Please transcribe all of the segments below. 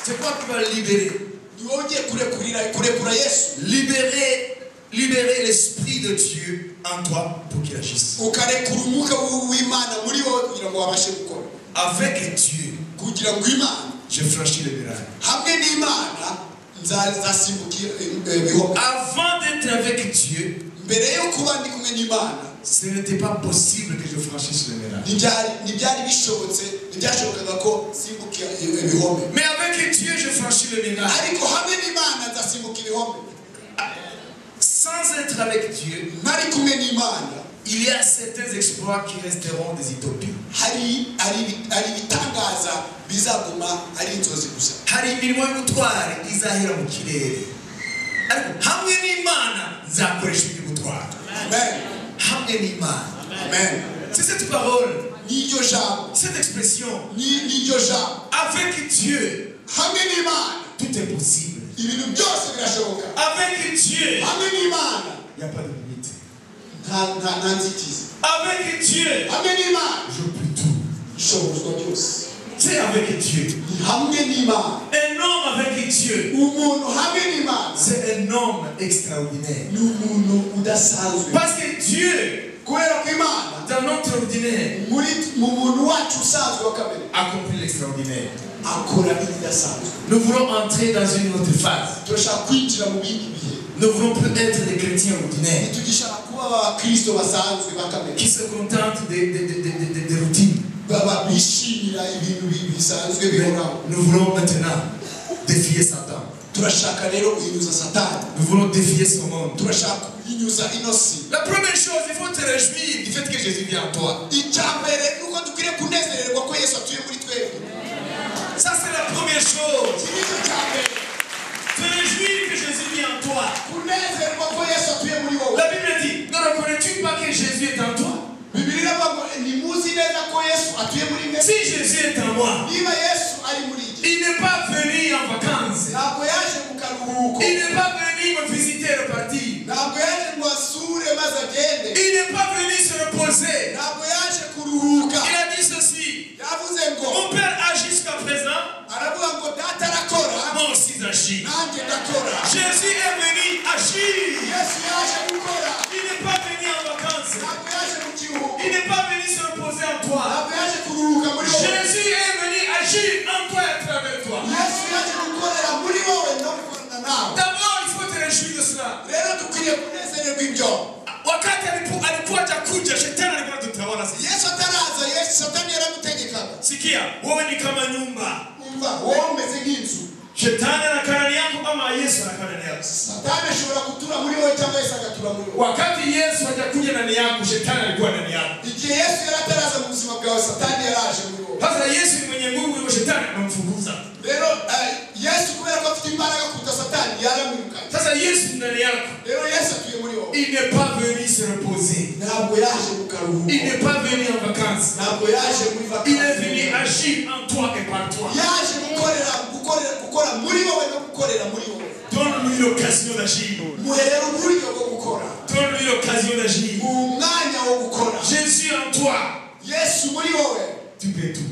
C'est quoi qui va libérer Uwongeye kurekurira kurekura Yesu Libérer, libérer l'Esprit de Dieu en toi pour qu'il agisse. ukarekura umwuka w- w'Imana muri wowe kugira ngo wabashe gukora Avec Dieu, kugira ngo Imana je franchis le miracle. hamwe n'Imana nza- nzasimbukira eh, eh, bihoga Avant d'être avec Dieu, mbere yo kuba ndi kumwe n'Imana ce n'était pas possible que je franchisse le miracle. ntibyari ntibyari bishobotse ntibyashobokaga ko simbukira i- ibihome Mais avec Dieu, je franchis le miracle. ariko hamwe n'Imana nzasimbuka ibihome Sans être avec Dieu, ntari kumwe n'Imana il y a certains exploits qui resteront des utopies. hari hari ibi- hari ibitangaza bizaguma ari inzozi gusa hari imirimo y'ubutware izahera mu kirere ariko hamwe n'imana nzakoresha iby'ubutware amen hamwe n'imana amen c'est cette parole n'iryo jambo cette expression ni- n'iryo jambo avec dieu hamwe n'imana tout est possible ibintu byose birashoboka avec dieu hamwe n'imana il n'y a pas de limite nta nta nta nzitizi avec dieu hamwe n'imana je peux tout ishobozwa byose c'est avec dieu ni hamwe n'imana un homme avec dieu umuntu hamwe n'imana c'est un homme extraordinaire ni umuntu udasanzwe parce que dieu kubera ko imana dans notre ordinaire muri mu muntu wacu usanzwe wa kamere accomplit l'extraordinaire akora ibidasanzwe nous voulons entrer dans une autre phase turashaka kwinjira mu bindi bihe Nous voulons peut être des chrétiens ordinaires ntitugishaka kuba abakristo basanzwe ba kamere qui se contentent des des- des- des- des- des routines. baba bishimira ibintu bi- bisanzwe Mais bihoraho nous voulons maintenant défier Satan. turashaka rero kuyinyuza satani Nous voulons défier son monde. turashaka kuyinyuza inosi La première chose, il faut te réjouir du fait que Jésus vient en toi. icya mbere ni uko dukwiriye kunezererwa ko yesu atuye muri twebwe Ça, c'est la première chose. iki Te réjouir ni cyo cya mbere que Jésus vient en toi. kunezerwa ko yesu atuye muri wowe La Bible dit Ne reconnais-tu pas que Jésus est en toi bibiri n'abago ntimuzi neza ko yesu atuye muri mwe Si Jésus est en moi, niba yesu ari muri iki il n'est pas venu en vacances. ntabwo yaje mu karuhuko Il n'est pas venu me visiter et repartir. ntabwo yaje ngo asure maze agende Il n'est pas venu se reposer. ntabwo yaje kuruhuka Il a dit ceci yavuze ngo Mon père a jusqu'à présent, aravuga ngo data arakora moi aussi j'agis. nanjye ndakora Jésus est venu agir. yesu yaje gukora Il n'est pas venu en vacances. ntabwo yaje mu kiruhuko Il n'est pas venu se reposer en toi. ntabwo yaje kuruhuka muri wowe Jésus est venu agir en toi et à travers toi. yesu yaje gukorera muri wowe no gukorana nawe D'abord, il faut te réjouir de cela. rero dukwiriye kunezererwa ibyo Wakati alipo- alipoacha kuja shetani alikuwa tutawala sisi. yesu ataraza yesu satani yaramutegekaga Sikia, wewe ni kama nyumba. umva wowe umeze nk'inzu Shetani anakaa ndani yako ama Yesu anakaa ndani yako. satani ashobora gutura muri wowe cyangwa yesu agatura muri wowe Wakati Yesu hajakuja ndani yako, shetani alikuwa ndani yako. igihe yesu yari ataraza mu buzima bwawe satani yaraje muri wowe Sasa Yesu ni mwenye nguvu, hivyo shetani anamfukuza. rero eh, yesu kubera ko afite imbaraga kuruta satani yaramwirukanye Sasa Yesu ndani yako. rero yesu atuye muri wowe Il n'est pas venu se reposer. ntabwo yaje mu Il karuhuko n'est pas venu en vacances. ntabwo yaje muri Il est venu vakansi agir en toi et par toi. yaje gukorera gukorera gukora muri wowe no gukorera muri wowe Donne-lui l'occasion d'agir. muherera uburyo bwo gukora Donne-lui l'occasion d'agir. mu mwanya wo gukora Jésus en toi, yesu muri wowe tu peux tout.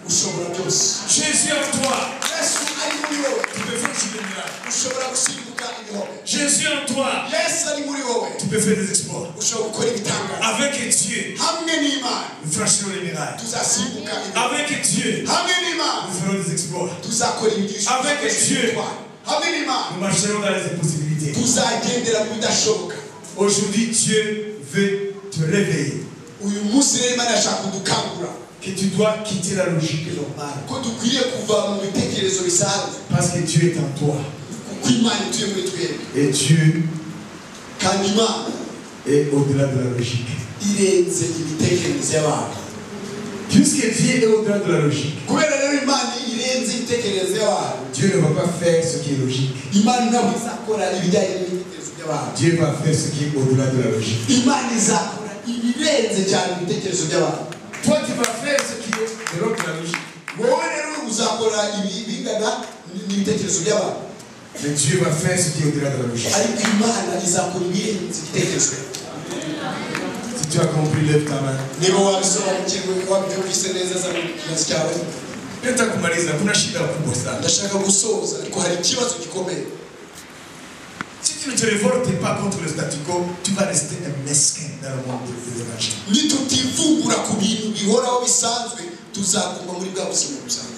ushobora byose Jésus en toi, yesu ari muri wowe tu peux faire des miracles. ushobora gusimbuka ibihome Jésus en toi, yesu ari muri wowe tu peux faire des exploits. ushobora gukora ibitangaza Avec Dieu, hamwe n'imana nous franchirons les miracles. tuzasimbuka ibihome Avec Dieu, hamwe n'imana nous ferons des exploits. tuzakora imigisha Avec Dieu. hamwe n'imana Nous marcherons dans les impossibilités. tuzagendera mu bidashoboka Aujourd'hui, Dieu veut te réveiller. uyu munsi rero imana yashaka kudukangura Que tu dois quitter la logique normale. ko dukwiriye kuva mu bitekerezo bisanzwe Parce que Dieu est en toi. kuko imana ituye muri twebwe Et Dieu kandi imana est au-delà de la logique. irenze imitekerereze y'abantu Puisque Dieu est au-delà de la logique, kubera rero imana irenze imitekerereze y'abantu Dieu ne va pas faire ce qui est logique. imana ntabwo izakora ibijyanye n'ibitekerezo by'abantu Dieu va faire ce qui est au-delà de la logique. imana izakora ibirenze cyane ibitekerezo by'abantu Toi, tu vas faire ce qui est de l'ordre de la logique. wowe rero uzakora ibi- bingana n'ibitekerezo by'abantu Mais Dieu va faire ce qui est au-delà de la logique. ariko imana izakora ibirenze ibitekerezo by'abantu Si tu as compris, lève ta main. niba wabisobanukirwe wabyumvise neza zana ikibazo cyawe Nataka kumaliza, kuna shida kubwa sana. ndashaka gusoza ariko hari ikibazo gikomeye Si tu ne te révoltes pas contre le statu quo, tu vas rester un mesquin dans le monde de l'évangile. nitutivumbura ku bintu bihoraho bisanzwe tuzaguma muri bwa buzima busanzwe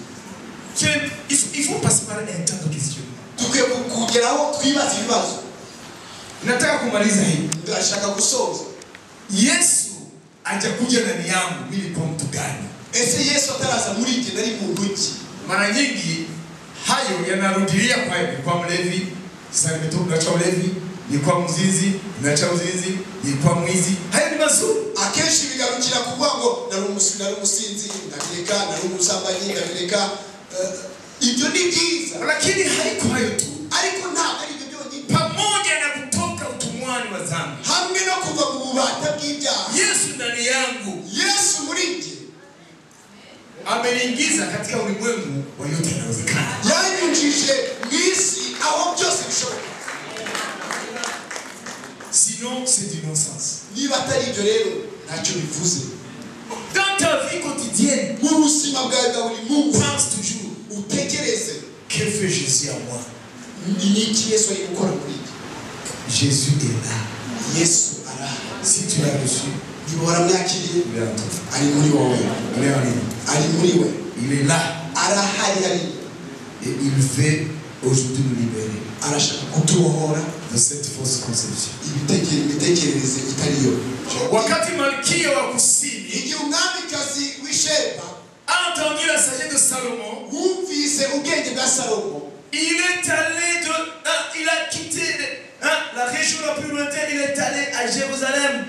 Tu es- Il faut, il faut passer par un temps de questionnement. dukwiye ku- kugeraho twibaza ibibazo Nataka kumaliza hivi. ndashaka gusoza Yesu hajakuja ndani yangu mimi kwa mtu gani? ese yesu ataraza muri jye nari muntu ki Mara nyingi hayo yanarudilia kwa ni kwa mlevi, sasa nimetoka cha ulevi, ni kwa mzinzi, nimeacha uzinzi, ni kwa mwizi. Hayo ni mazuri. akenshi bigarukira kuvuga ngo nari umusi- nari umusinzi ndabireka nari umusambanyi ndabireka eh, ibyo ni byiza Lakini haiko hayo tu. ariko ntabwo ari ibyo byonyine Pamoja na kutoka utumwani wa dhambi. hamwe no kuva mu bubata bw'ibyaha Yesu ndani yangu yesu muri jye ameniingiza katika ulimwengu wa yote yanawezekana. yanyujije mu isi aho byose bishoboka Sinon c'est du non-sens. niba atari ibyo rero ntacyo bivuze Dans ta vie quotidienne, mu buzima bwawe bwa buri munsi pense toujours utekereze que fait Jésus à moi. ni iki yesu ari gukora muri jye Jésus est là. yesu araha Si tu l'as reçu, niba waramwakiriye il est en toi. ari muri wowe Il est en lui. ari muri we Il est là arahari ari et il veut aujourd'hui nous libérer arashaka kutubohora de cette fausse conception. ibiteke- imitekerereze itariyo Wakati Malkia wa Kusini igihe umwamikazi w'isheba a entendu la sagesse de Salomon, wumvise ubwenge bwa salomo il est allé de. hein, il a quitté hein, la région la plus lointaine, il est allé à Jérusalem.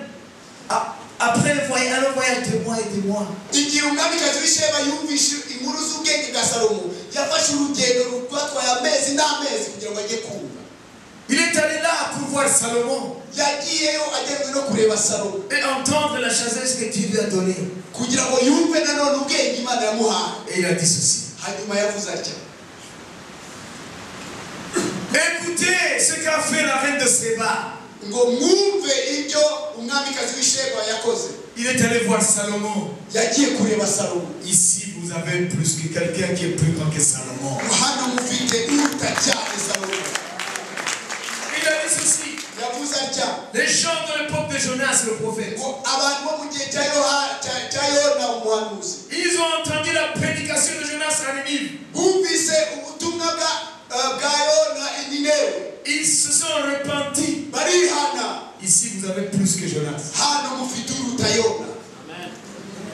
A- Après un voyage, un long voyage de mois et de mois. igihe umwamikazi w'isheba yumvise inkuru z'ubwenge bwa salomo yafashe urugendo rwatwaye amezi n'amezi kugira ngo ajye kumva Il est allé là pour voir Salomon yagiyeyo agenewe no kureba salomo et entendre la sagesse que Dieu lui a donnée. kugira ngo yumve nanone ubwenge imana yamuhaye Et il a dit ceci. hanyuma yavuze atya Écoutez ce qu'a fait la reine de Séba. ngo mwumve ibyo umwamikazi w'isheba yakoze Il est allé voir Salomon. yagiye kureba salomo Ici, vous avez plus que quelqu'un qui est plus grand que Salomon. hano mufite utacyane salomo Il a dit ceci. yavuze atya Les gens de l'époque de Jonas, le prophète, ngo abantu bo mu gihe cya Yoha- cya- cya yona umuhanuzi ils ont entendu la prédication de Jonas à Ninive. bumvise ubutumwa bwa- eh, bwa yona i Ninewe. Ils se sont repentis. barihana Ici, vous avez plus que Jonas. hano mufite uruta yona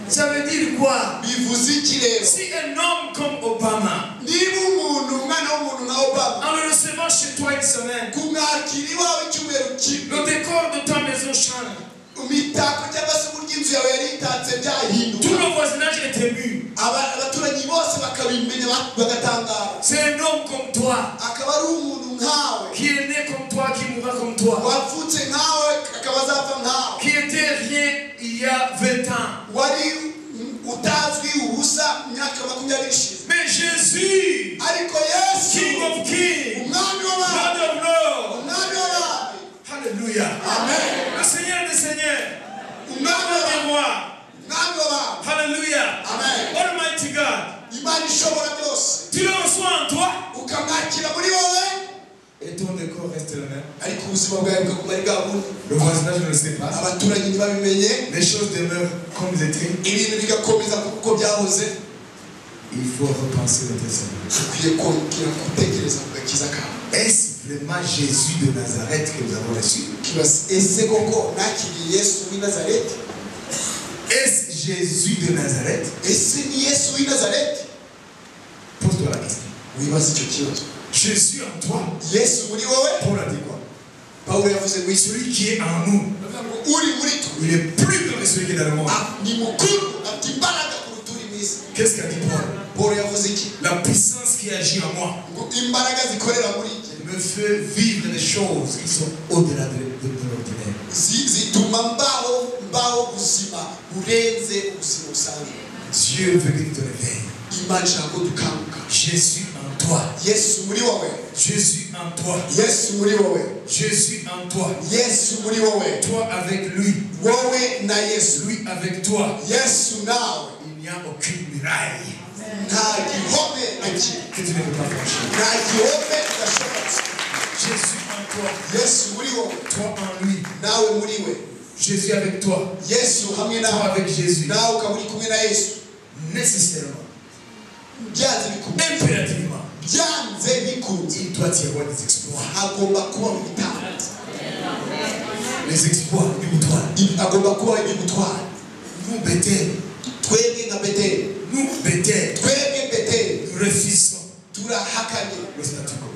Ça veut dire quoi bivuze iki rero Si un homme comme Obama, niba umuntu umwana w'umuntu nka obama en le recevant chez toi une semaine, kumwakira iwawe icyumweru kimwe le décor de ta maison change, imitako cyangwa se uburyo inzu yawe yari itatse tout byahinduka le voisinage est ému. Aba- abaturanyi bose bakabimenya ba- bagatangara C'est un homme comme toi. akaba ari umuntu nkawe qui est né comme toi, qui mourra comme toi, wavutse nkawe akaba azapfa nkawe qui était rien il y a 20 ans. wari mm, utazwi ubusa imyaka makumyabiri ishize Mais Jésus, ariko yesu King of Kings, umwami w'abami Lord of Lords, umwami w'abami Alléluia, amen le Seigneur des Seigneurs, umwami Roi w'abami des rois, umwami w'abami Alléluia, amen Almighty God, imana ishobora byose tu le reçois en toi ukamwakira muri wowe et ton décor reste le même. ariko ubuzima bwawe bukaguma ari bwa bundi Le voisinage ne le sait pas. abaturanyi ntibabimenye Les choses demeurent comme elles étaient. ibintu bigakomeza kuko byahoze Il faut repenser le Seigneur. dukwiye kongera gutekereza ku gakiza kawe Est-ce vraiment Jésus de Nazareth que nous avons reçu kibaza ese koko nakiriye yesu w'i nazareti Est-ce Jésus de Nazareth ese ni yesu w'i nazareti Pose-toi la question. wibaza icyo kibazo Jésus en toi, yesu muri wowe Paul a dit quoi pawulo yavuze ngo isi Celui qui est en nous, uri muri twe il est plus grand que celui qui est dans le monde. ah, ni mukuru afite imbaraga kuruta uri mu isi Qu'est-ce qu'a dit Paul pawulo yavuze iki La puissance qui agit en moi ngo imbaraga zikorera muri njye me fait vivre des choses qui sont au-delà de, de- de l'ordinaire. zi- zituma mbaho mbaho ubuzima burenze ubuzima busanzwe Dieu veut que tu te réveilles. imana ishaka ko dukanguka Jésus en toi. yesu muri wowe Jésus en toi. yesu muri wowe Jésus en toi. yesu muri wowe Toi avec lui. wowe na yesu Lui avec toi. yesu nawe Il n'y a aucune muraille. nta gihome na kimwe que tu ne peux pas franchir. nta gihome udashobotse Jésus en toi, yesu muri wowe toi en lui, nawe muri we Jésus avec toi, yesu hamwe toi nawe avec Jésus, nawe ukaba uri kumwe na yesu nécessairement, byanze bikunze impérativement, byanze bikunze il doit y avoir des exploits. agomba kubaho ibitambo Les exploits du bouton. agomba kubaho ibimutwara Nous, Bethel, twebwe nka beteri nous, Bethel, twebwe beteri nous refusons turahakanye le statu quo.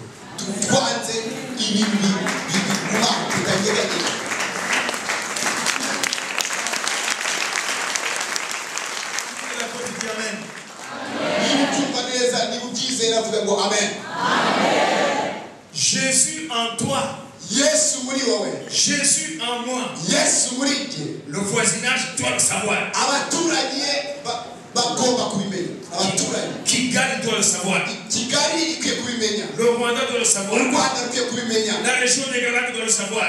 twanze ibintu bi- biguma bitanyeganyega Et La Côte dit Amen. niba ubyumva neza niba ubyizera avuga ngo amen Jésus en toi, yesu muri wowe Jésus en moi. yesu muri njye Le voisinage doit le savoir. abaturage ba- bagomba kubimenya abaturage Kigali doit le savoir. kigali ikwiye kubimenya Le Rwanda doit le u savoir. rwanda rukwiye kubimenya La région des Galates doit le savoir.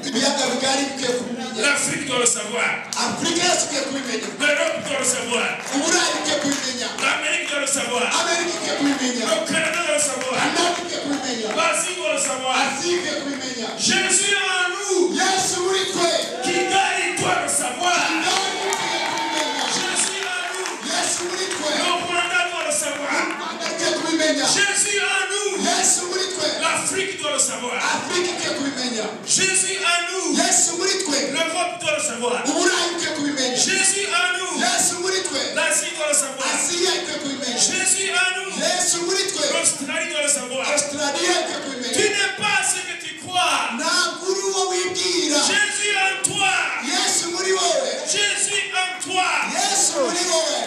ibiyaga bigari bikwiye kubimenya L'Afrique doit le savoir. afurika yose ikwiye kubimenya L'Europe doit le savoir. uburayi bukwiye kubimenya L'Amérique doit le savoir. amerika ikwiye kubimenya Le Canada doit le savoir. anati ikwiye kubimenya L'Asie doit le savoir. asiya ikwiye kubimenya Jésus en nous. yesu muri twe Kigali doit le savoir. nawe ikwiye kubimenya Jésus en nous. yesu muri twe Le Rwanda doit le savoir. rwanda ikwiye kubimenya Jésus en nous. yesu muri twe L'Afrique doit le savoir. afurika ikwiye kubimenya Jésus en nous. yesu muri twe L'Europe doit le savoir. uburayi bukwiye kubimenya Jésus en nous. yesu muri twe L'Asie doit le savoir. asiya ikwiye kubimenya Jésus en nous. yesu muri twe L'Australie doit le savoir. australia ikwiye Tu kubimenya n'es pas ce que tu crois. ntabwo uri uwo wibwira Jésus en toi. yesu muri wowe Jésus en toi. yesu muri wowe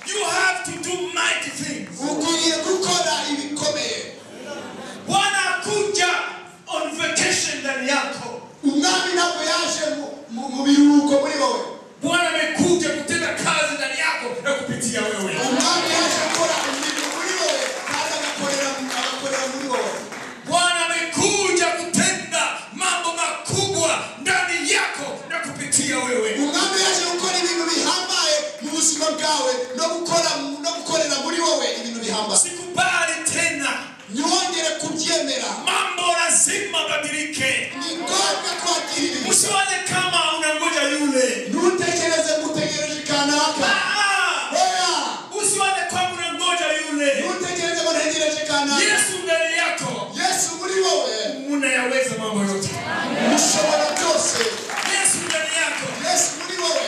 You have to do mighty things. ukwiriye gukora ibikomeye Wanakuja on vacation ndani yako. umwami ntabwo yaje mu- mu- mu biruhuko muri wowe Bwana amekuja kutenda kazi ndani yako na kupitia wewe. umwami yaje gukora imirimo muri wowe kandi agakorera agakorera muri wowe Bwana amekuja kutenda mambo makubwa ndani yako na kupitia wewe. umwami yaje gukora ibintu bihambaye mu buzima bwawe no gukora no gukorera muri wowe ibintu bihambaye Sikubali tena. ntiyongere kubyemera Mambo lazima badilike. ni ngombwa kwakira ibi Usione kama unangoja yule. ntutekereze ngutegereje kanaka Ah! oya Usione kwamba unangoja yule. ntutekereze ngo ntegereje kanaka Yesu ndani yako yesu muri wowe unayaweza mambo yote. mushobora byose Yesu ndani yako yesu muri wowe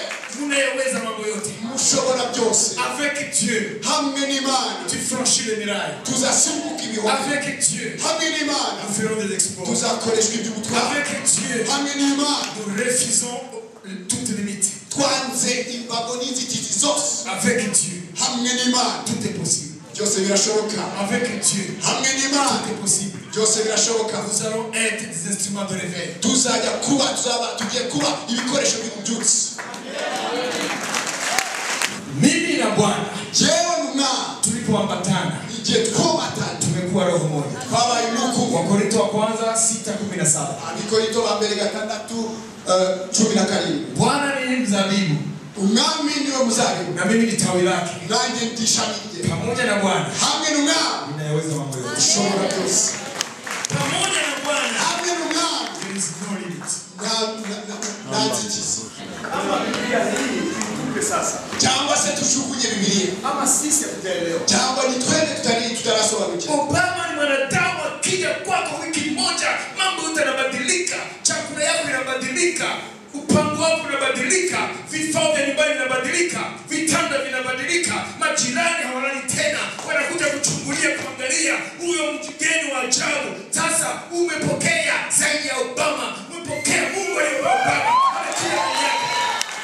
unayaweza mambo yote. mushobora byose Avec Dieu, hamwe n'imana tu franchis le mirail. tuzasimbuka ibihome Avec Dieu, hamwe n'imana nous ferons des exploits. tuzakoreshwa iby'ubutwari Avec Dieu, hamwe n'imana nous refusons toute limite. twanze imbago n'inzitizi zose Avec Dieu, hamwe n'imana tout est possible. byose birashoboka Avec Dieu, hamwe tout n'imana est possible. byose birashoboka Nous allons être des instruments de réveil. tuzajya kuba tuzaba tugiye kuba ibikoresho by'ububyutse Mimi na Bwana yewe n'umwana tulipoambatana igihe twomatana tumekuwa roho moja. twabaye inukubo wakorinto wa kwanza 6:17 abikorito ba mbere gatandatu eh, cumi na karindwi bwana ni mzabibu umwami niwe muzabibu na mimi ni tawi lake nanjye ndi ishami rye pamoja na bwana hamwe n'umwami ninayaweza mambo yote ushobora byose pamoja na bwana hamwe n'umwami there is no limit nta- nta- nta- nta nzitizi kama Biblia hii ikumbuke sasa, cyangwa se tujugunye bibiliya ama sisi hatutaelewa. cyangwa ni twebwe tutari tutarasobanukirwa obama ni mwanadamu akija kwako wiki moja mambo yote yanabadilika chakula yako inabadilika mpango wako unabadilika vifaa vya nyumbani vinabadilika vitanda vinabadilika majirani hawalali tena wanakuja kuchungulia kuangalia huyo mjigeni wa ajabu sasa umepokea zaidi ya obama umepokea mungu aliyompa obama Anakiri hali yake.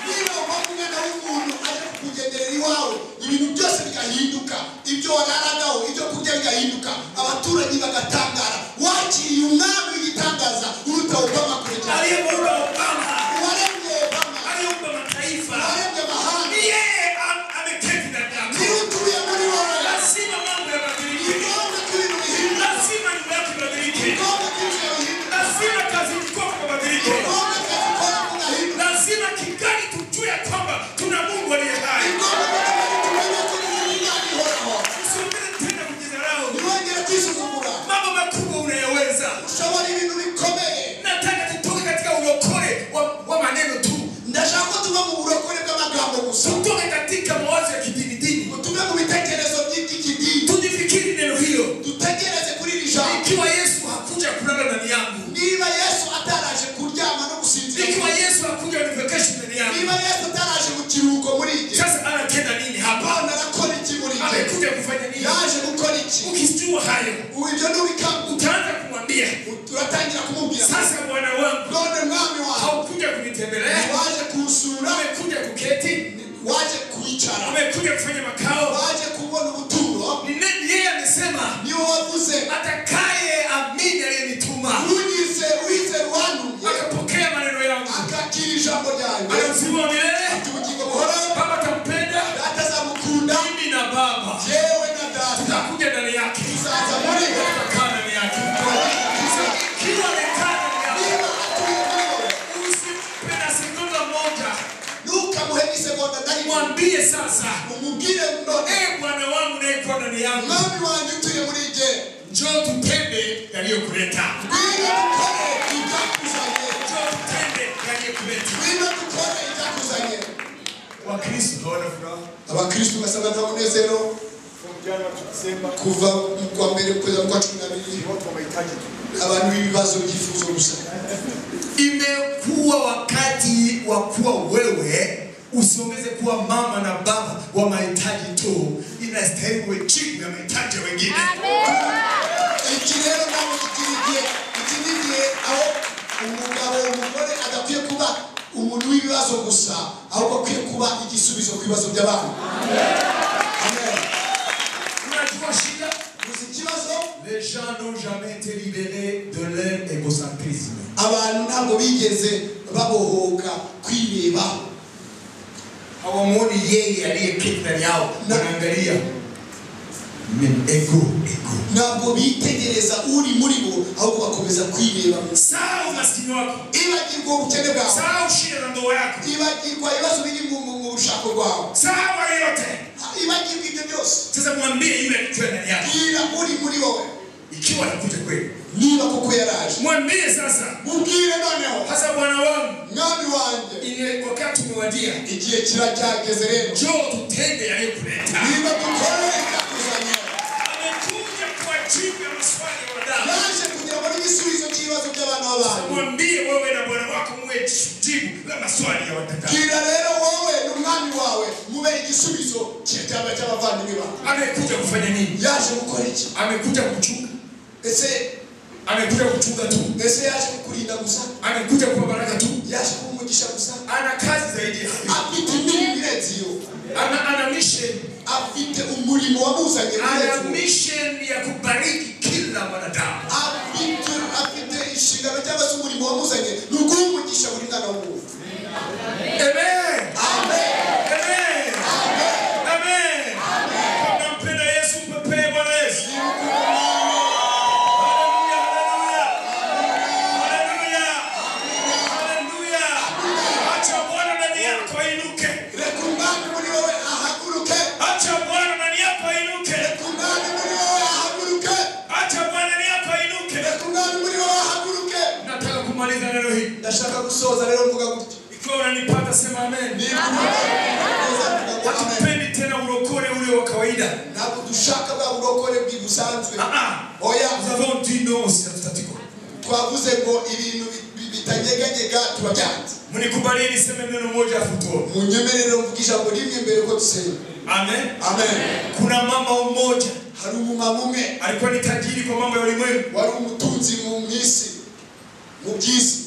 niba umwana w'umuntu aje kukugenderera iwawe ibintu byose bigahinduka ibyo wararagaho ibyo kurya bigahinduka abaturage bagatangara wakiriye umwami w'igitangaza uruta obama kure cyane aliyemuumba obama uwaremye obama aliyeumba mataifa uwaremye ni amahanga yeye am- ameketi ndani yako niwe utuye muri wowe lazima mambo yabadilike ni ngombwa ko ibintu bihinduka lazima nyumba yako ibadilike ni ngombwa ko ibintu bihinduka lazima kazi utakisukura mambo makubwa unayaweza. ushobora ibintu bikomeye Nataka tutoke katika urokole wa, wa maneno tu, ndashaka ko tuva mu burokore bw'amagambo gusa tutoke katika mawazo ya kidini dini, ngo tuve mu bitekerezo by'iby'ikidini tujifikiri neno hilo. dutekereze kuri iri jambo Ikiwa Yesu hakuja kulala ndani yangu, niba yesu ataraje kuryama no gusinzira ikiwa Yesu hakuja univekeshi ndani yangu, niba yesu ataraje mu kiruhuko muri igihe sasa anatenda nini hapa? abana arakora iki muri igihe Amekuja kufanya nini? yaje gukora iki Ukijua hayo ubu ibyo ntubikangure utaanza kumwambia turatangira kumubwira sasa, bwana wangu none mwami wawe haukuja kunitembelea, waje kunsura umekuja kuketi, waje kwicara umekuja kufanya makao. waje kubona ubuturo Ni nani yeye amesema niwo wavuze atakaye amini aliyenituma ntugize wize wanumye akapokea maneno yangu akakira ijambo ryanjye anazima milele, ati ubugingo buhoraho Baba atampenda atazamukunda mimi na Baba yewe na data tutakuja ndani yake, tuzaza muri we tutakaa ndani yake, kila amekaa ndani yake. niba atuye nawe Usimpe na sekunde moja, ntukamuhe n'isegonda ndahimwe mwambie sasa, umubwire none ee Bwana wangu nayekuwa ndani yangu, mwami wanjye utuye muri jye njoo tutende yaliyokuleta, ngwino dukore ibyakuzanye njoo tutende yaliyokuleta. ngwino dukore ibyakuzanye Wakristo hawana furaha, abakristu basabwa nta munezero Kwa mjana wa Disemba, kuva mu kwa mbere kugeza mu kwa cumi na bibiri ni watu wa mahitaji tu. abantu b'ibibazo byifuzo gusa imekuwa wakati wa kuwa wewe usiongeze kuwa mama na baba wa mahitaji tu, inastahili uwe jibu ya mahitaji ya wengine. iki rero ntabwo kikiri igihe iki ni igihe aho umugabo umugore adakwiye kuba umuntu w'ibibazo gusa ahubwo akwiye kuba igisubizo ku bibazo by'abantu Amen. Unajua shida, gusa ikibazo les gens n'ont jamais été libérés de leur égocentrisme. abantu ntabwo bigeze babohoka kwireba hawamuoni yeye aliyeketi ndani yao, wanaangalia mimi, ego ego. ntabwo bitegereza uri muri bo ahubwo bakomeza kwireba Sahau umaskini wako, ibagirwa ubukene bwawe sahau shida na ndoa yako, ibagirwa ibibazo biri mu- mu mu bushako bwawe sahau hayo yote. ibagirwa ibyo byose Sasa mwambie yule alichoya ndani yako, bwira uri muri wowe ikiwa atakuja kweli, niba koko yaraje mwambie sasa, mubwire noneho hasa bwana wangu, mwami wanjye ile wakati umewadia, igihe kira cyageze rero njoo tutende yaliyokuleta. niba dukore ibyakuzanye Amekuja kuwajibu ya maswali ya wadau. yaje kugira ngo n'igisubizo cy'ibibazo by'abana b'abantu Mwambie wewe na bwana wako muwe jibu la maswali ya wadau. bwira rero wowe n'umwami wawe mube igisubizo cy'ibyaba cy'abavandimwe bawe Amekuja kufanya nini? yaje gukora iki Amekuja kuchunga ese amekuja kuchunga tu, ese yaje kukurinda gusa amekuja kuwa baraka tu, yaje kuba umugisha gusa ana kazi zaidi ya hiyo. afite imirimo irenze iyo ana, ana mission, afite umurimo wamuzanye ana urenze uwo. mission ya kubariki kila mwanadamu. afite afite inshingano cyangwa se umurimo wamuzanye ni ukuba umugisha buri mwana w'umuntu Amen. amen Amen. amen Amen. Kama mpenda Yesu, mpepee Bwana Yesu. Hallelujah, hallelujah. Hallelujah. Hallelujah. Acha Bwana ndani yako ainuke. reka umwami muri wowe ahaguruke Acha Bwana ndani yako ainuke. reka umwami muri wowe ahaguruke Acha Bwana ndani yako ainuke. reka umwami muri wowe ahaguruke Nataka kumaliza neno hili. ndashaka gusoza rero mvuga gutya Ikiwa unanipata sema amen. niba neza tuvuga ngo amen Hatupendi tena urokole ule wa kawaida. ntabwo dushaka bwa burokore bwi busanzwe Ah ah. oya Nous avons dit non au statu quo. twavuze ngo ibintu bi- bi- bitanyeganyega turabyanze Mnikubalie niseme neno moja afu tuombe. munyemerere mvuga ijambo rimwe mbere ko dusenga Amen. amen Kuna mama mmoja hari umumama umwe alikuwa ni tajiri kwa mambo ya ulimwengu. wari umutunzi mu isi mu by'isi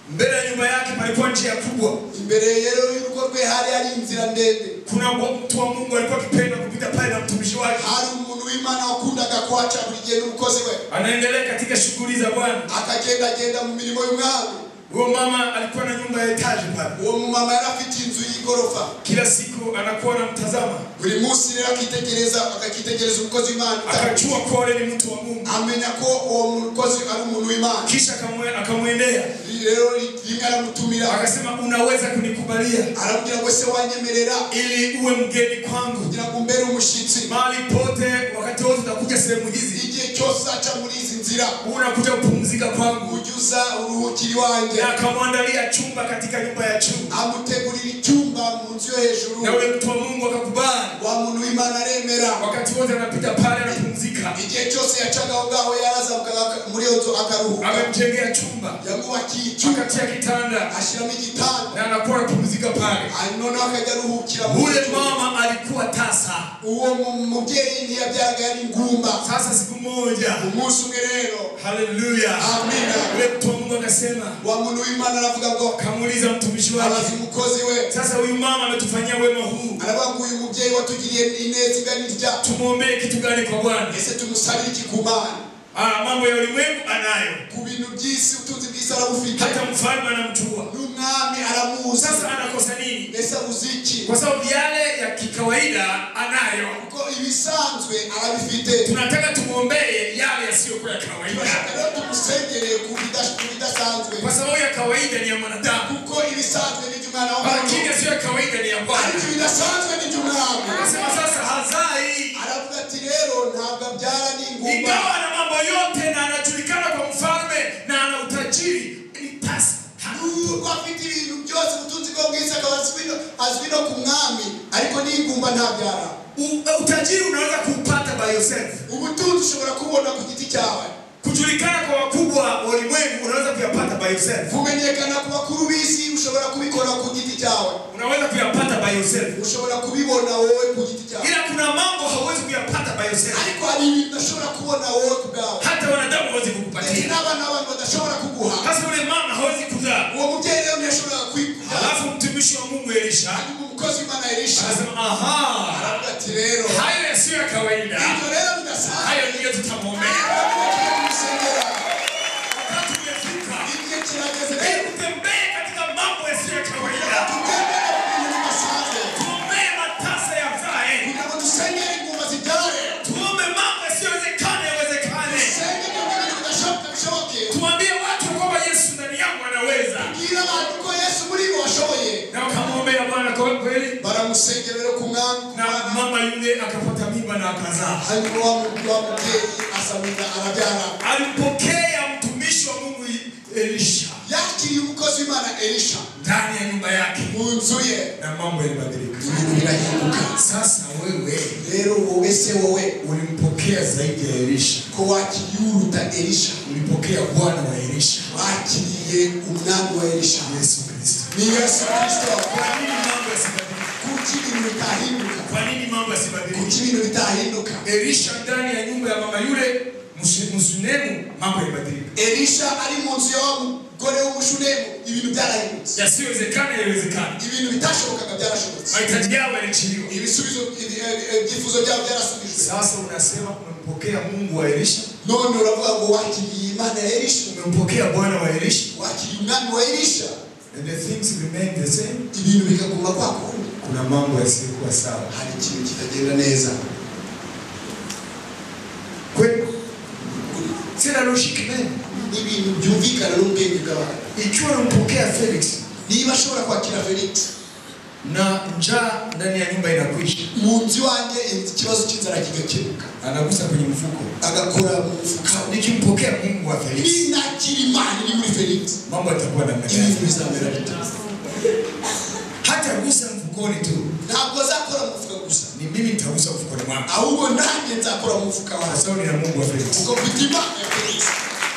Mbele ya nyumba yake palikuwa njia kubwa. imbere rero y'urugo rwe hari hari inzira ndende Kuna wa- mtu wa Mungu alikuwa akipenda kupita pale na mtumishi wake. hari umuntu w'imana wakundaga kuhaca buri gihe n'umukozi we Anaendelea katika shughuli za Bwana. akagendagenda mu mirimo y'umwami Huyo mama alikuwa na nyumba ya etaji pale. uwo mumama yari afite inzu y'igorofa Kila siku anakuwa anamtazama. buri munsi rero akitegereza akakitegereza umukozi w'imana Akajua kuwa yule ni mtu wa Mungu. amenya ko uwo mukozi ari umuntu w'imana Kisha akamwe- akamwendea rero rimwe aramutumira akasema, unaweza kunikubalia aramubwira ngo se wanyemerera ili uwe mgeni kwangu kugira ngo umbere umushyitsi mahali pote, wakati wote utakuja sehemu hizi igihe cyosaca muri izi nzira unakuja kupumzika kwangu ujuza uruhukiri wanjye na akamwandalia chumba katika nyumba ya juu amutegurira icyumba mu nzu yo hejuru na ule mtu wa mungu akakubali wa muntu w'imana aremera wakati wote anapita pale anapumzika igihe cyose yacaga aho ngaho yarazamukaga aka- muri iyo nzu akaruhuka amemjengea chumba yamubakiye icyumba akatia kitanda ashyiramo igitanda na anakuwa anapumzika pale Hanyuma noneho akajya aruhukira mu ule nzu. mama alikuwa tasa uwo mu- mubyeyi ntiyabyaraga yari ingumba sasa siku moja umunsi umwe rero haleluya Amina. ule mtu wa mungu akasema wa muntu w'imana aravuga ngo akamuuliza mtumishi abaza wake umukozi we sasa huyu mama ametufanyia wema huu aravuga ngo uyu mubyeyi watugiriye ineza igana irya tumwombee kitu gani kwa bwana ese tumusabire iki ku mana Ah, mambo ya ulimwengu anayo ku bintu by'isi utunzi bw'isi arabufite hata mfalme anamjua n'umwami aramuzi sasa anakosa nini mbese abuze iki kwa sababu yale ya kikawaida anayo kuko ibisanzwe arabifite tunataka tumwombee yale yasiyokuwa ya turashaka kawaida rero tumusengereye ku bidas- ku bidasanzwe kwa sababu ya kawaida ni ya mwanadamu kuko ibisanzwe ni iby'umwana w'umuntu lakini yasiyo ya kawaida ni ya ariko bwana ibidasanzwe ni iby'umwami akasema sasa hazai aravuga ati rero ntabwo abyara n'ingumba ingawa na mambo yote na anajulikana kwa mfalme na ana utajiri ni tasa nubwo afite ibintu byose ubutunzi bwo bw'isi akaba azwi no- azwi no ku mwami ariko n'ingumba ntabyara U- utajiri unaweza kuupata by yourself ubutunzi ushobora kubona ku giti cyawe kujulikana kwa wakubwa wa ulimwengu unaweza kuyapata by yourself kumenyekana ku bakuru b'isi ushobora kubikora ku giti cyawe unaweza kuyapata by yourself ushobora kubibona wowe ku giti cyawe ila kuna mambo hauwezi kuyapata by yourself ariko hari ibintu udashobora kubona wowe ku bwawe hata wanadamu hawezi ndetse kukupatia n'abana b'abantu badashobora kuguha hasa ule mama hawezi kuzaa uwo mubyeyi rero ntiyashoboraga kwikuha alafu mtumishi wa mungu elisha hanyuma umukozi w'imana elisha akasema aha aravuga ati rero hayo yasiyo ya kawaida ibyo rero bidasanzwe hayo ndiyo tutamwombea Abantu bagiye kumusengera. wakati umefika igihe kirageze rero ili utembee katika mambo yasiyo ya kawaida tugendere ku bintu bidasanzwe tuombee matasa yazae kugira ngo dusenyere inguma zibyare tuombe mambo yasiyowezekana yawezekane dusenge ibyo bintu bidashoboka bishoboke tuambie watu kwamba yesu ndani yangu anaweza bwira abantu ko yesu muri bo washoboye na wakamwombea bwana kwa kweli baramusengera rero ku mwami ku na mwana mama yule akapata mimba na akazaa hanyuma wa mu- wa mubyeyi asamira arabyara alimpokea mtumishi wa mungu elisha yakiriye umukozi w'imana elisha ndani ya nyumba yake mu nzu ye na mambo yalibadilika ibintu birahinduka sasa wewe rero wowe se wowe ulimpokea zaidi ya elisha ko wakiriye uruta elisha ulimpokea bwana wa elisha wakiriye umwami wa elisha yesu kristo ni yesu kirisito kwa nini mambo yasibadilika kuki ibintu bitahinduka kwa nini mambo yasibadilika kuki ibintu bitahinduka elisha ndani ya nyumba ya mama yule msu- msunemu mambo yalibadilika elisha ari mu nzu ya wa mugore w'umushunemu ibintu byarahindutse yasiyowezekana yaliwezekana ibintu bitashobokaga byarashobotse mahitaji yao yalichiliwa ibisubizo ibi- eh, eh, ibyifuzo byabo byarasubijwe sasa unasema umempokea mungu wa elisha none uravuga ngo wakiriye imana ya elisha umempokea bwana wa elisha wakiriye umwami wa elisha and the things remain the same ibintu bikaguma kwa kundi kuna mambo yasiyokuwa sawa hari ikintu kitagenda neza kweli sina logique même n'ibintu byumvikana n'ubwenge bw'abantu ikiwa unampokea felix niba ashobora kwakira felix na njaa ndani ya nyumba inakwisha mu nzu iwanjye ikibazo cy'inzara kigakemuka anagusa kwenye mfuko agakora mu mufuka we nikimpokea mungu wa felix ninakira imana iri muri felix mambo yatakuwa namna gani ibintu bizamera bita hata gusa mfukoni tu ntabwo azakora mu mufuka gusa ni mimi nitagusa mfukoni mwangu ahubwo nanjye nzakora mu mufuka kwa wawe sababu nina mungu wa felix kuko mfite imana ya felix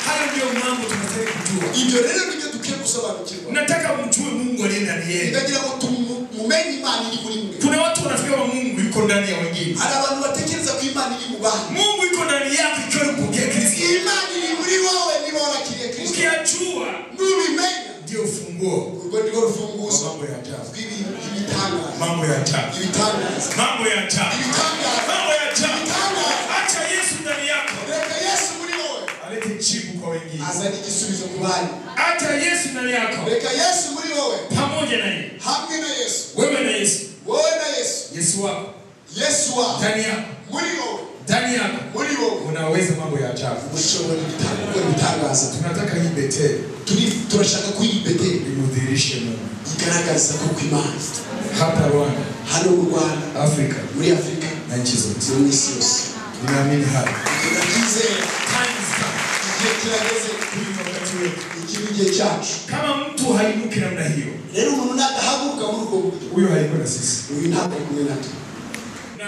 hayo ndiyo mambo tunataka kujua ibyo rero nibyo dukwiye gusobanukirwa nataka mjue mungu aliye ndani yenu ndagira ngo tumu- mumenye imana iri muri mwe kuna watu wanafikiri kwamba mungu yuko ndani ya wengine hari abantu batekereza ko imana iri mu bantu mungu yuko ndani yako ikiwa umpokea kristo imana iri muri wowe niba warakiriye kristo ukiyajua nubimenya ndio ufunguo urwo ni rwo wa rufunguzo mambo ya ajabu rw'ibintu ibitangaza mambo ya ajabu ibitangaza mambo ya ajabu ibitangaza mambo ya ajabu ibitangaza acha yesu ndani yako reka yesu muri wowe alete jibu kwa wengine azana igisubizo ku banyu acha yesu ndani yako reka yesu muri wowe pamoja na yeye hamwe na yesu wewe na yesu wowe na yesu yesu wako yesu wawe ndani yako muri wowe ndani yako muri wowe unaweza mambo ya ajabu ushobora ibitangaza gukora ibitangaza tunataka hii beteli Turi- turashaka kuyibetera imudhirishe mungu igaragaza ko kw'imana hapa rwanda hano mu rwanda afrika muri afurika na nchi zote zo mu isi yose ninaamini hapa turabyizera kirageze kuri wakati wetu. iki ni igihe cyacu Kama mtu hainuki namna hiyo, rero umuntu nadahaguruka muri ubwo buryo huyo hayuko na sisi, uyu ntabwo ari kumwe natwe na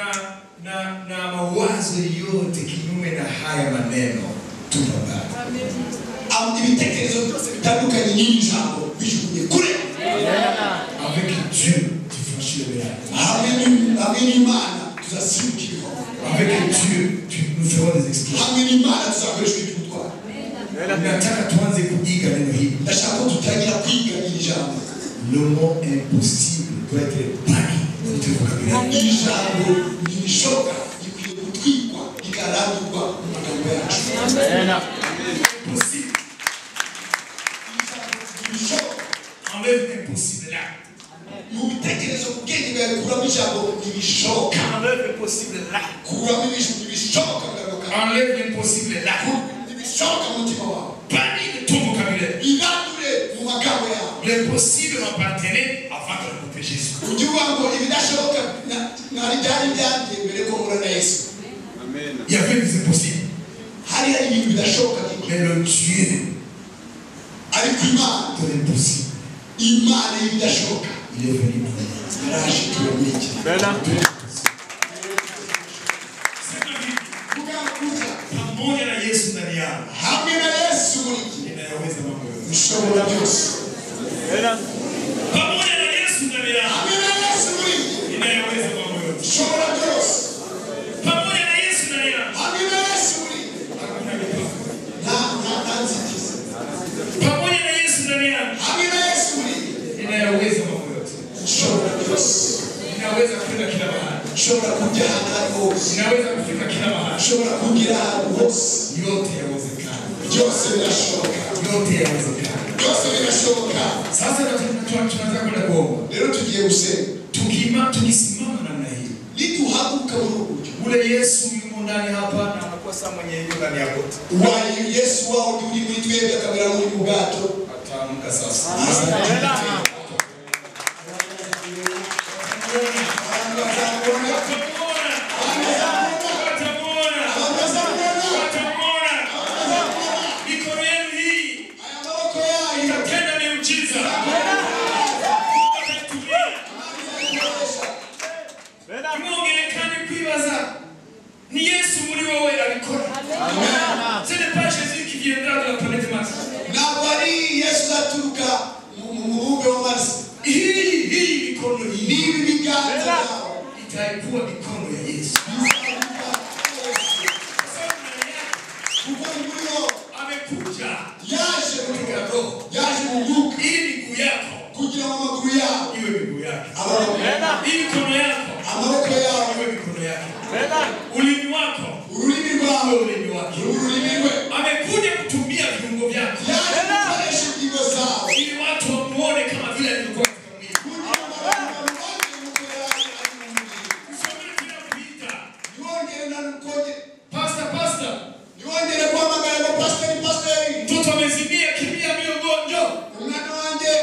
na na mawazo yote kinyume na haya maneno tupambane. Am- ibitekerezo byose bitandukanye n'iri jambo bijugunye kure Avec Dieu, tu franchis le miracle. hamwe n'Im- hamwe n'imana tuzasindikirwa Avec Dieu, tu nous ferons des exploits. hamwe n'imana tuzakoreshwa iby'ubutwari Nataka tuanze kuiga neno hili. ndashaka ko tutangira kwiga iri jambo Le mot impossible doit être banni de notre vocabulaire. iri jambo ntibishoboka rikwiye gutwikwa rikarambirwa mu magambo yacu iri Impossible. jambo ntibishoboka Enlève impossible là. mu bitekerezo mu bwenge bwawe kuramo ijambo ntibishoboka Enlève impossible là. kuramo ibintu ntibishoboka mu kanwa kawe Enlève impossible là. ntibishoboka mu mutima wawe Banni de ton vocabulaire. ibandure mu magambo yawe L'impossible m'appartenait avant de rencontrer Jésus. ujye uvuga ngo ibidashoboka na- nari byari ibyanjye mbere ko mpura na yesu Il y avait des impossibles. hari hari ibintu bidashoboka byinshi. Mais le Dieu ariko imana de l'impossible, imana y'ibidashoboka il est venu pour nous. araje itura muri iki Sema hivi, kugakuza pamoja na Yesu ndani yangu, hamwe na yesu muri iki ninayaweza mambo yote. ushobora byose Pamoja na Yesu ndani yangu, hamwe na yesu muri iki ninayaweza mambo yote. ushobora byose Pamoja na Yesu ndani yangu, hamwe na yesu muri iki hakuna mipaka. nta nta nta nzitizi Pamoja na Yesu ndani yangu, hamwe na yesu muri iki ninayaweza mambo yote. ushobora byose Ninaweza kwenda kila mahali, ushobora kujya ahantu ari hose ninaweza kufika kila mahali. ushobora kugira ahantu hose Yote yawezekana, byose birashoboka yote yawezekana. byose birashoboka Sasa tuna- tuna- tunaanza kwenda kuomba, rero tugiye gusenga Tukima- tukisimama namna hiyo niduhaguruka muri ubu buryo ule Yesu yumo ndani hapa na anakuwa saa mwenye yuko ndani yako, wayo yesu wawo uri muri twebwe akabera muri ubu bwato ataamka sasa. abantu bazamubona Watamuona, watamuona, abantu bazamubona watamuona. Mikono yenu hii aya maboko yayo itatenda miujiza. Watatumia. akoresha Mwongelekane kwibaza ni Yesu muri wowe abikora. Ce n'est pas Jésus qui viendra de la planète Mars. ntabwo ari yesu uzaturuka mu mu mubumbe wa marisi Hii hii mikono hii niba ibiganza byawe itaikuwa mikono ya Yesu. bizamuka yesu Kwa sababu ndani yake kuko muri wo amekuja yaje mu katika roho roho yaje mu mwuka ili miguu yako kugira ngo amaguru yawe iwe miguu yake, abaho ili mikono yako amaboko yawe iwe mikono yake, ulimi wako ururimi rwawe iwe ulimi wake. uru rurimi rwe Amekuja kutumia viungo vyako yaje gukoresha ingingo zawe ili watu wamuone kama vile alivyokuwa katika mwili. kugira ngo abantu babone uko yari ari mu mubiri Mshauri tunakuita, yongere na nukoge Pastor, pastor, yongere guhamagara ngo pasiteri pasiteri mtoto amezimia, kimbia mbio, mgonjo umwana wanjye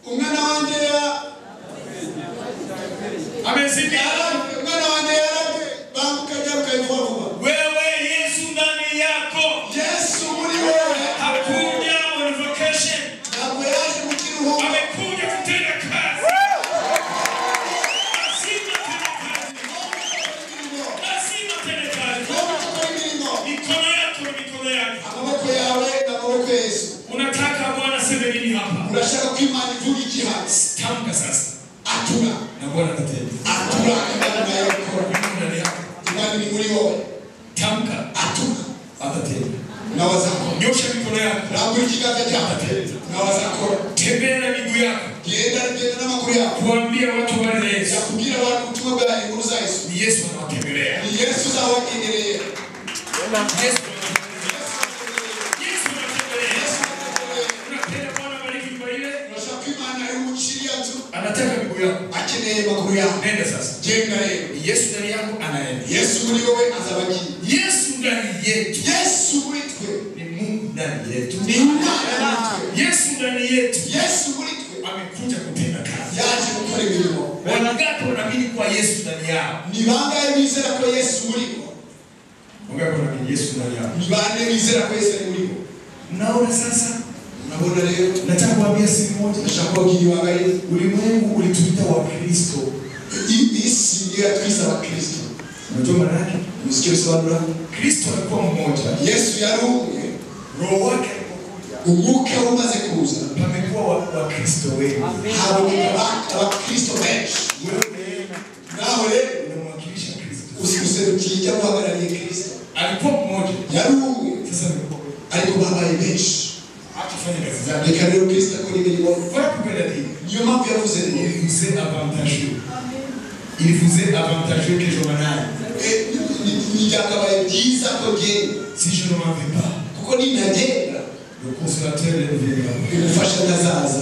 umwana wanjye ya- amezimia. yaravye umwana wanjye yaravye banguka jya ukayivuga vuba Wewe Yesu ndani yako yesu muri wowe hakuja on vacation, ntabwo yaje mu kiruhuko amekuja kutenda kazi. Lazima atende kazi. Lazima atende kazi. Ntabwo gukora imirimo Mikono yako na mikono yako. amaboko yawe n'amaboko ya yesu Unataka Bwana aseme nini hapa? urashaka ko imana ivuga igihanzi Tamka sasa. atura Na Bwana atatenda. atura imana nayo ikora Yuko ndani yako. imana ni muri wowe Tamka atura atatenda. nawazakora Nyosha mikono yako. rambura ikiganza cyawe nawazakora Tembea na miguu yako. genda genda n'amaguru yawe Kuambia watu wale Yesu. yakubwira abantu ubutumwa bwa inkuru za yesu Ni Yesu anawatembelea. ni yesu uzabagendereye Yesu Yesu anawatembelea. yesu abagendereye Unapenda Bwana bariki nyumba ile? urashaka ko imana ari umuciriya nzu Anataka miguu yako. akeneye amaguru yawe Nenda sasa. genda rero Yesu ndani yako anaenda. yesu muri wowe azabagiye Yesu ndani yetu yesu muri twe ni Mungu ndani yetu. ni imana muri twe Yesu ndani yetu yesu muri twe amekuja kutenda kazi. yaje gukora imirimo Wangapi wanaamini kuwa Yesu ndani yao? ni bangahe bizera ko yesu muri bo Wangapi wanaamini Yesu ndani yao? ni bande bizera ko yesu ari muri bo mnaona sasa mnabona leo nataka kuambia siri moja ndashaka ukiiwangalia ulimwengu ulituita wakristo hii si ndio ya kristo wa kristo unajua maana yake msikie usobanura kristo alikuwa mmoja yesu yari umwe roho wake alipokuja umwuka umaze kuza pamekuwa wa- wakristo wengi hari umubaka wa kristo benshi wewe naho rero unamwakilisha kristo usimuserukija guhagarariye kristo alikuwa mmoja yari umwe sasa amekuwa wengi ariko babaye benshi akifanya kazi zake reka rero kristo akora imirimo voilà pourquoi il a dit niyo mpamvu yavuze ngo il vous est avantageux il vous est avantageux que je m'en aille Eh, ni- ni byakabaye byiza ko ngenda si je ne m'en vais pas kuko ninagenda le consolateur est venu umufasha ntazaza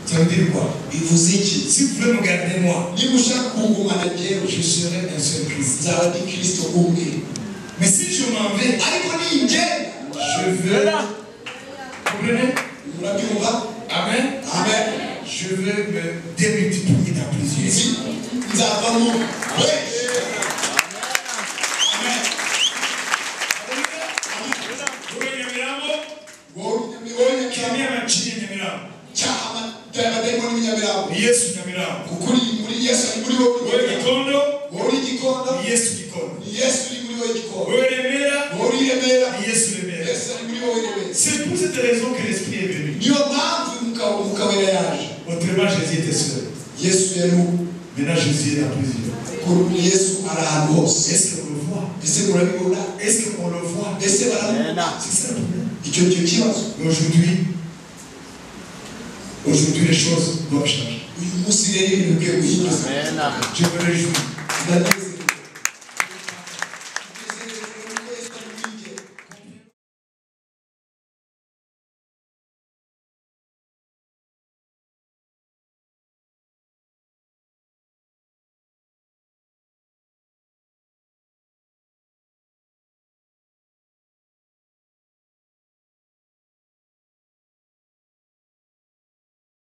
ça veut dire quoi bivuze iki si vous voulez me garder moi niba ushaka kungumana njyewe je serai un seul Christ nzaba ndi kristo umwe mais si je m'en vais ariko ningenda je veux comprenez murabyumva amen amen je veux me démultiplier dans plusieurs Nzi- nzavamo benshi amen Wewe Nyamirambo, Ngo- mibonye cyane kamia machini Nyamirambo. cyama by'amadayimoni b'inyamirambo Ni Yesu Nyamirambo. kuko uri muri yesu ari muri wowe Wewe Gikondo, wowe uri igikondo ni Yesu Gikondo. ni yesu uri muri wowe igikondo Wewe Remera, wowe uri iremera ni Yesu Remera. yesu ari muri wowe iremera C'est pour cette raison que l'Esprit est venu. niyo mpamvu mukaba mukabera yaje Autrement, Jésus était seul. yesu yari ubu Maintenant, Jésus est dans plusieurs. kuri yesu ari ahantu hose Est-ce qu'on le voit ese murabibona Est-ce qu'on le voit ese barabona C'est ça le problème. icyo ni cyo kibazo Mais Aujourd'hui, aujourd'hui, les choses doivent changer. uyu munsi rero ibintu bikwiye guhinduka Je me réjouis. ndabizi